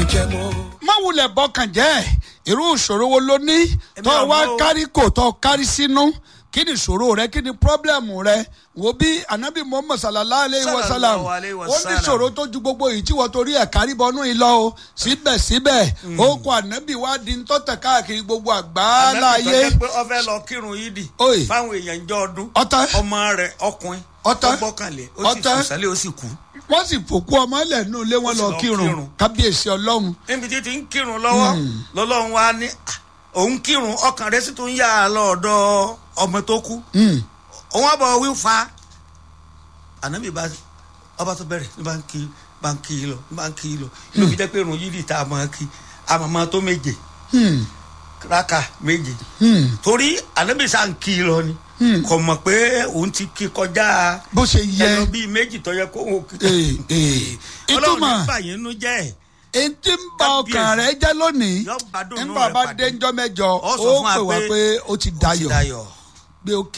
jẹ mọ́. má wulẹ̀ bọ́kàn jẹ́ irú ìṣòro wo ló ní tó Èmi wá àmọ́ o. kárí kò tó kárí sínú kí ni ìṣòro rẹ kí ni pọ́blẹ́mù rẹ wo bí anabi muhammad sallallahu alayhi wa sallam Sallallahu alayhi wa ó ní sallam. ìṣòro tó ju gbogbo yìí tí wọ́n torí ẹ̀ kárí bọ́nú yìí lọ o síbẹ̀síbẹ̀ ó kọ anabi wá di ntọ́tẹ̀ káàkiri gbogbo àgbáláyé Ànábì tó jẹ́ pé ó fẹ́ lọ kírun yìí dì Oye. fáwọn èèyàn ìjọ ọdún Ọ̀tẹ̀. ọmọ rẹ̀ ọkùnrin Ọ̀tẹ̀. ó gbọ́kànlé ó sì Ọ̀tẹ̀. fò sálẹ̀ ó sì kú. wọ́n sì fòkú ọmọ ilẹ̀ nù lé wọn Ó sì lọ lọ kírun kírun. kábíyèsí ọlọ́run níbi tí ti ń kírun lọ́wọ́ lọ́lọ́run wa ní "Ah, òun kírun ọkàn rẹ̀ sì tún yà á lọ́ọ̀dọ̀ ọmọ tó kú òun àbọ̀ wí fa ànábì bá ọba tó bẹ̀rẹ̀ ní bá ń kí bá ń kí lọ ní bá ń kí lọ ló fi jẹ́ pé irun yìí tá a máa kí a máa máa tó méje raka méje torí ànábì sá ń kí lọ ni kò mọ̀ pé òun ti kí kọjá bó ṣe yẹ ẹnu bíi méjì tó yẹ kó òun kí ee ee ọlọ́run ìtumọ̀ ní bàyẹn nú jẹ́ ẹ̀ etí ń ba ọkàn rẹ jẹ́ lónìí Yóò bá dùnnú nígbà rẹ bá pàdé. dénjọ́ mẹ́jọ Ó ó sọ fún wa pè wá pé pé ó ti ó ti dayọ̀ dayọ̀. pé ó